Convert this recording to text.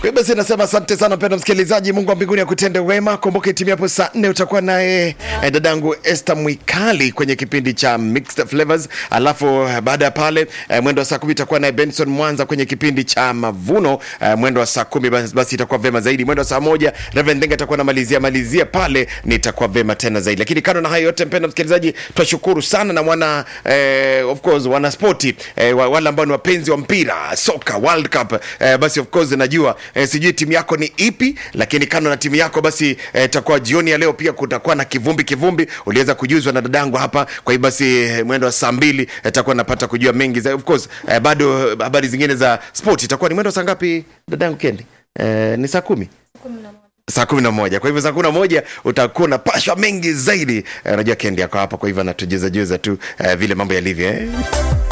Kwa hiyo basi nasema asante sana mpendwa msikilizaji, Mungu wa mbinguni akutende wema. Kumbuka timu hapo saa nne utakuwa naye eh, dadangu Esther Mwikali kwenye kipindi cha Mixed Flavors, alafu eh, baada ya pale eh, mwendo wa saa kumi itakuwa naye Benson Mwanza kwenye kipindi cha Mavuno eh, mwendo wa saa kumi basi, basi itakuwa vema zaidi. Mwendo wa saa moja Reverend Denga atakuwa namalizia malizia pale, nitakuwa vema tena zaidi. Lakini kando na hayo yote, mpendwa msikilizaji, twashukuru sana na wana eh, of course wana spoti eh, wa- wale ambao ni wapenzi wa mpira soka World Cup eh, basi of course najua eh, sijui timu yako ni ipi, lakini kando na timu yako basi eh, takuwa jioni ya leo pia kutakuwa na kivumbi kivumbi, uliweza kujuzwa na dadangu hapa. Kwa hiyo basi eh, mwendo wa saa mbili eh, takuwa napata kujua mengi za, of course eh, bado eh, habari zingine za sport itakuwa ni mwendo wa saa ngapi dadangu Kendi? Eh, ni saa kumi saa kumi na moja kwa hivyo saa kumi na moja utakuwa unapashwa mengi zaidi Eh, unajua kendi yako hapa kwa hivyo anatujuzajuza tu eh, vile mambo yalivyo eh.